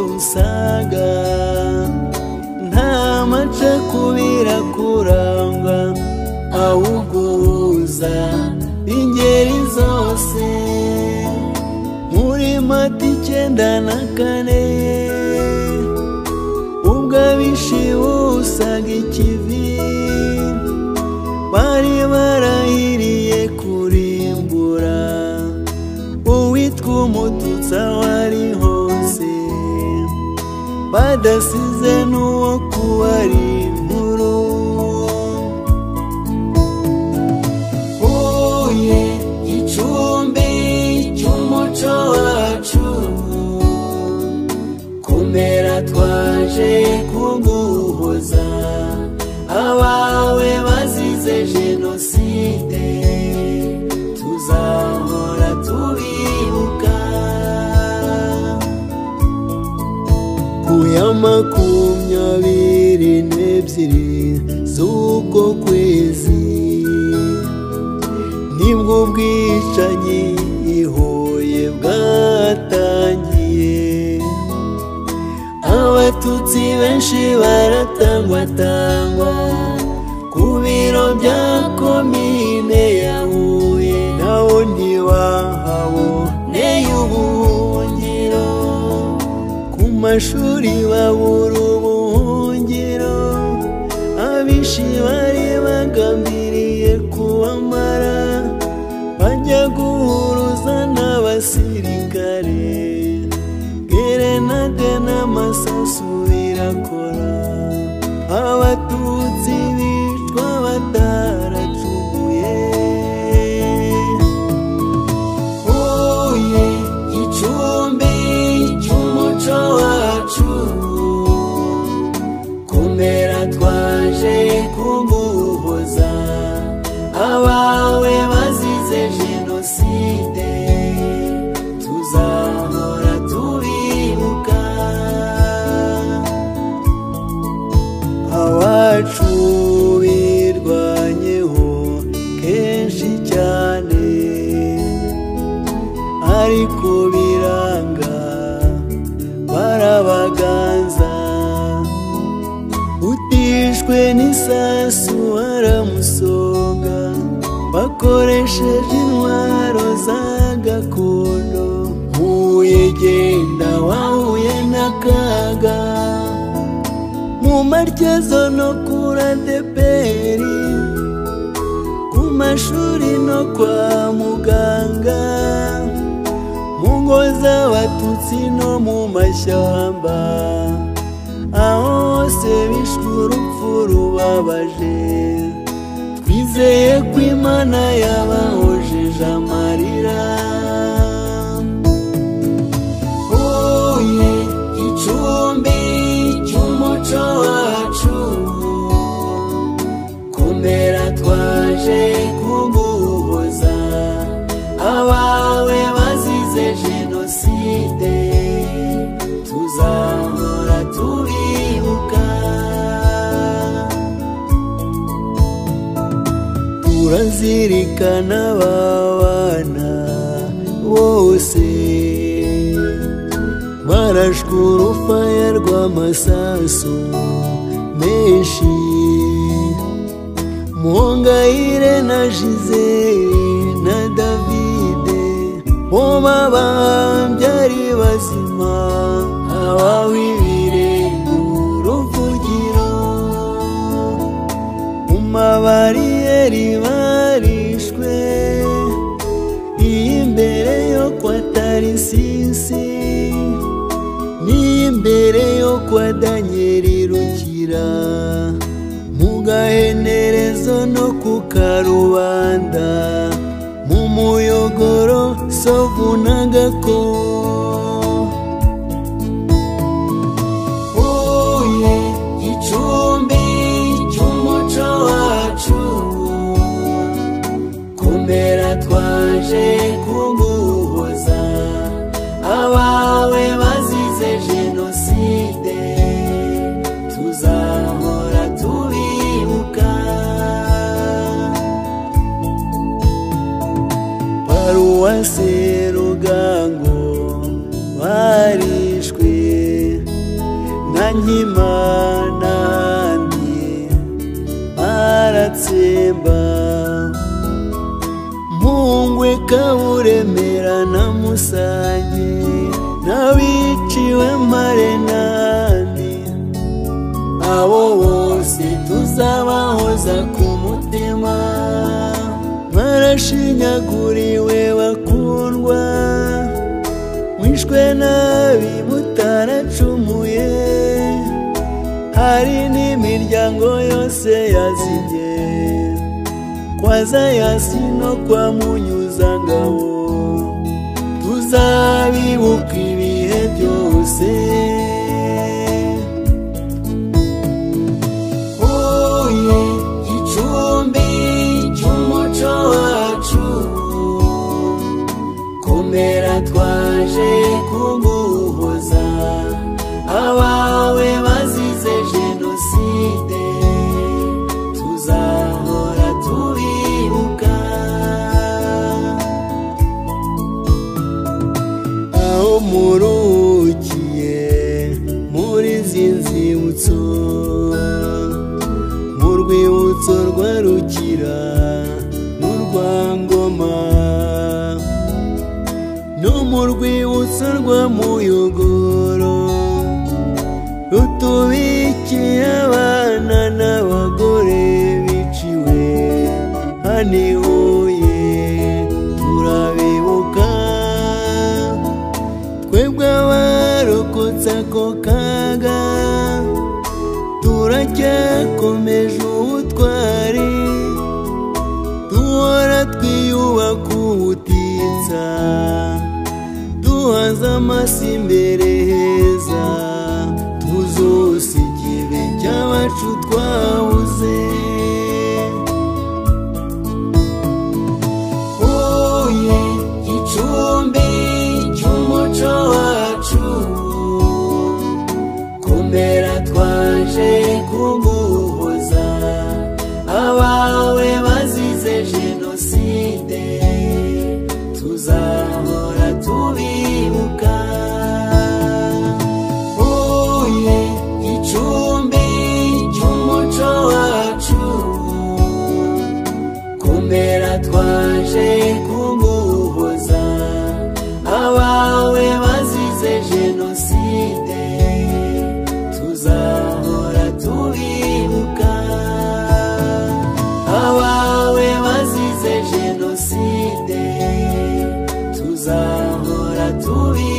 musaga nta macakubira kurangwa awuguza ingeri zose muri mata icyenda na kane ubwo abishi busaga ikivi bari barahiriye kurimbura uwitwa umututsa wari hose badasize n'uwo kuwari inkuru huye gicumbi cy'umuco wacu kumera twaje kuguhoza abawe bazize jenoside tuzahora tubibuka ku ya makumyabiri n'ebyiri z'uko kwezi nibwo ubwicanyi i Huye bwatangiye abatutsi benshi baratangwatangwa ku biro bya komine ya huye nawo ntibahawo y'ubuhungiro ku mashuri babura ubuhungiro abishi bari bagambiriye kubamara bajya guhuruza n'abasirikare gerenade n'amasasu birakora abatutsi bicwa bataracuguye huye gicumbi cy'umuco wacu kumera twaje kuguhoza abawe bazize jenoside tuzahora tubibuka abacu birwanyeho kenshi cyane ariko biranga barabaganza utishwe n'isasu baramusonga bakoresheje intwaro za gakondo huye genda wahuye n'akaga mu maryezo no kura deperi ku mashuri no kwa muganga mu ngo z'abatutsi no mu mashyamba aho hose bishwe urupfu rubabaje twizeye ko imana yabahojeje amarira huye gicumbi cy'umuco wacu kumera twaje kuguhoza abawe bazize jenoside tuzahora tubibuka turazirikana babana bose barashwe urufaya rw'amasasu menshi muhongayire na jizeri na davide bo babambye ari bazima abawibirenge uruvugiro mu mabariyeri barishwe iy'imbere yo kwa tarisisi n'iy'imbere yo kwa danyeri rukira mu gahenerezo no ku karubanda mu muyogoro sovu na gako huye gicumbi cy'umuco wacu kumera twaje kuguhoza abawe bazize jenoside tuzahora tubibuka paruwasi rugango barishwe nkimana ni aratsemba mpungwe kaburemera na musanye n'abiciwe marenani abo bose tuzabahoza ku mutima barashinyaguriwe bakundwa mwishwe nabi mutaracumuye hari n'imiryango yose yazibye kwa zayasi no kwa munyuzangabo tuzabibuka ibihe byose huye gicumbi cy'umuco wacu komera twaje kuguhoza abawe bazize jenoside tuzahora tubibuka aho murukiye muri izi nzibutso mu rwibutso rwa rukira n'urwa ngoma no mu rwibutso rwa muyogoro rutubikiye abana n'abagore biciwe hano i huye turabibuka twebwe abarokotse ako kaga turacyakomeje ubutwari duhora twiyubaka ubutitsa duhaza amasi imbere heza twuzose igihe cy'abacu twabuze huye gicumbi cy'umuco wacu komera twaje kuguhoza abawe bazize jenoside tuzahora tubibuka huye gicumbi cy'umuco wacu komera twaje kuguhoza abawe bazize jenoside tuzahora tubibuka abawe bazize jenoside tuzahora tubibuka